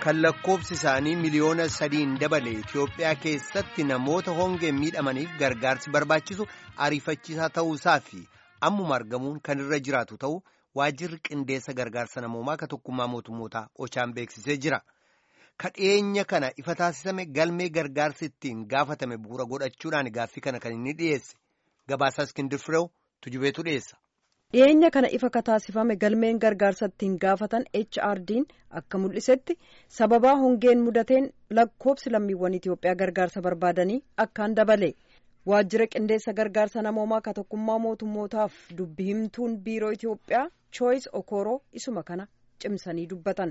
kan lakkoofsi isaanii miliyoona sadiin dabale Itoophiyaa keessatti namoota hongeen miidhamaniif gargaarsi barbaachisu ariifachiisaa ta'uusaa fi ammuma argamuun kan irra jiraatu ta'u waajjirri qindeessa gargaarsa namoomaa ka tokkummaa mootummootaa ochaan beeksisee jira. Kadheenya kana ifa taasisame galmee gargaarsi ittiin gaafatame bu'uura godhachuudhaan gaaffii kana kan inni dhiyeesse gabaasaa Iskindir Fireew tujubeetu dhiyeessa. dhiyeenya kana ifa kataasifame galmeen gargaarsa ittiin gaafatan HRD'n akka mul'isetti sababaa hongeen mudateen lakkoobsi lammiiwwan Itoophiyaa gargaarsa barbaadanii akkaan dabale waajjira qindeessa gargaarsa namoomaa ka tokkummaa mootummootaaf dubbi himtuun biiroo Itoophiyaa Choice Okoro isuma kana cimsanii dubbatan.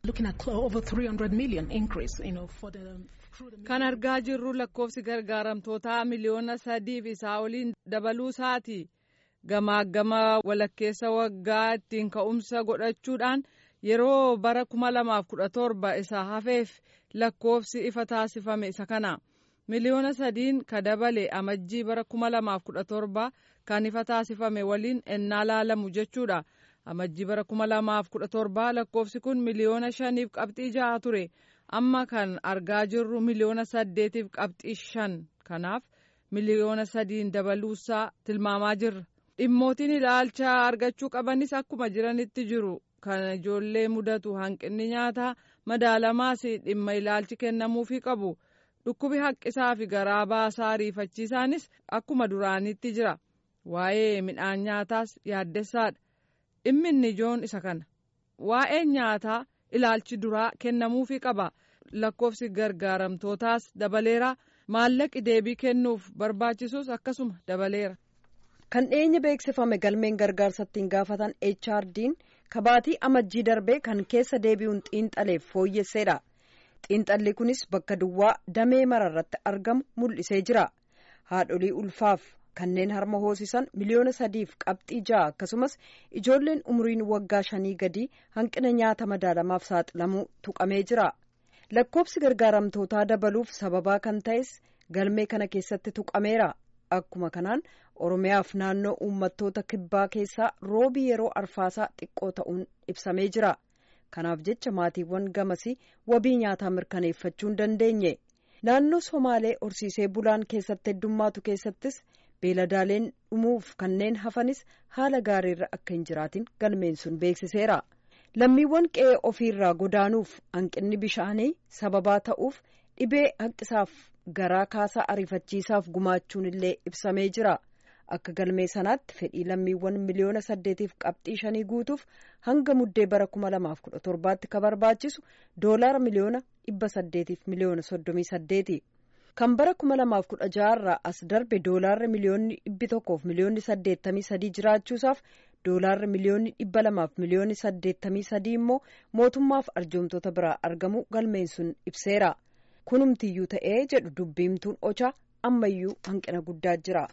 kan argaa jirru lakkoofsi gargaaramtootaa miliyoona sadiif isaa oliin dabaluu isaati. gamaagama walakkeessa waggaa ittiin ka'umsa godhachuudhaan yeroo bara kuma lamaaf kudha torba isa hafeef lakkoofsi ifa taasifame isa kana miliyoona sadiin ka dabale amajjii bara kuma lamaaf kudha torba kan ifa taasifame waliin ennaa laalamu jechuudha amajjii bara kuma lamaaf kudha torba lakkoofsi kun miliyoona shaniif qabxii jaha ture amma kan argaa jirru miliyoona saddeetiif qabxii shan kanaaf miliyoona sadiin dabaluusaa tilmaamaa jirra. dhimmootiin ilaalcha argachuu qabanis akkuma jiranitti jiru kan ijoollee mudatu hanqinni nyaataa madaalamaas dhimma ilaalchi kennamuufii qabu dhukkubi haqqisaa fi garaa baasaa ariifachiisaanis akkuma duraanitti jira waa'ee midhaan nyaataas yaaddessaadha dhimmi inni ijoon isa kana waa'ee nyaataa ilaalchi duraa kennamuufii qaba lakkoofsi gargaaramtootaas dabaleera maallaqi deebii kennuuf barbaachisus akkasuma dabaleera. kan dhiyeenya beeksifame galmeen gargaarsa ittiin gaafatan HRD'n kabaatii amajjii darbee kan keessa deebi'uun xiinxaleef fooyyesseedha xiinxalli kunis bakka duwwaa damee mararratti argamu mul'isee jira haadholii ulfaaf kanneen harma hoosisan miliyoona sadiif qabxii ja'a akkasumas ijoolleen umriin waggaa shanii gadii hanqina nyaata madaalamaaf saaxilamuu tuqamee jira lakkoofsi gargaaramtootaa dabaluuf sababaa kan ta'es galmee kana keessatti tuqameera akkuma kanaan oromiyaaf naannoo uummattoota kibbaa keessaa roobii yeroo arfaasaa xiqqoo ta'uun ibsamee jira kanaaf jecha maatiiwwan gamasii wabii nyaataa mirkaneeffachuu hin dandeenye naannoo somaalee horsiisee bulaan keessatti heddummaatu keessattis beeladaaleen dhumuuf kanneen hafanis haala gaariirra akka hin jiraatin galmeen sun beeksiseera lammiiwwan qe'ee ofiirraa godaanuuf hanqinni bishaanii sababaa ta'uuf dhibee haqqisaaf garaa kaasaa ariifachiisaaf gumaachuun illee ibsamee jira akka galmee sanaatti fedhii lammiiwwan miliyoona saddeetiif qabxii shanii guutuuf hanga muddee bara kuma lamaaf kudha torbaatti ka barbaachisu doolaara miliyoona dhibba saddeetiif miliyoona soddomii saddeeti kan bara kuma lamaaf kudha jaharraa as darbe doolaarri miliyoonni dhibbi tokkoof miliyoonni saddeettamii sadii jiraachuusaaf doolaarri miliyoonni dhibba lamaaf miliyoonni saddeettamii sadii immoo mootummaaf arjoomtoota biraa argamu galmeen sun ibseera. kunumtiyyuu ta'ee jedhu dubbiimtuun ochaa ammayyuu hanqina guddaa jira.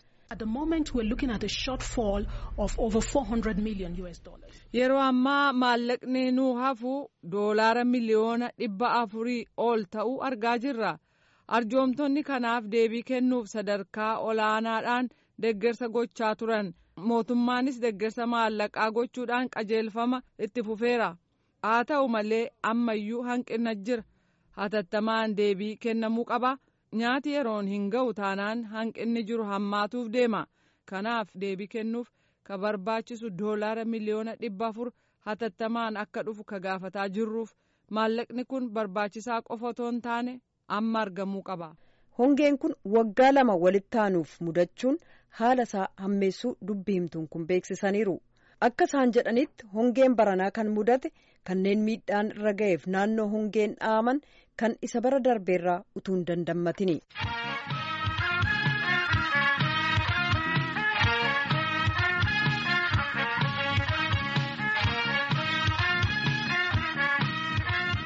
yeroo ammaa maallaqni nuu hafu doolaara miliyoona dhibba afurii ol ta'uu argaa jirra arjoomtonni kanaaf deebii kennuuf sadarkaa olaanaadhaan deggersa gochaa turan mootummaanis deggersa maallaqaa gochuudhaan qajeelfama itti fufeera haa ta'u malee ammayyuu hanqina jira. hatattamaan deebii kennamuu qaba nyaati yeroon hin ga'u taanaan hanqinni jiru hammaatuuf deema kanaaf deebii kennuuf ka barbaachisu doolaara miliyoona dhibba afur hatattamaan akka dhufu ka gaafataa jirruuf maallaqni kun barbaachisaa qofa otoo hin taane amma argamuu qaba. hongeen kun waggaa lama walitti aanuuf mudachuun haala isaa hammeessuu dubbi himtuun kun beeksisaniiru. akka isaan jedhanitti hongeen baranaa kan mudate kanneen miidhaan irra ga'eef naannoo hongeen dhaaman kan isa bara darbeerraa utuu hin dandammatini.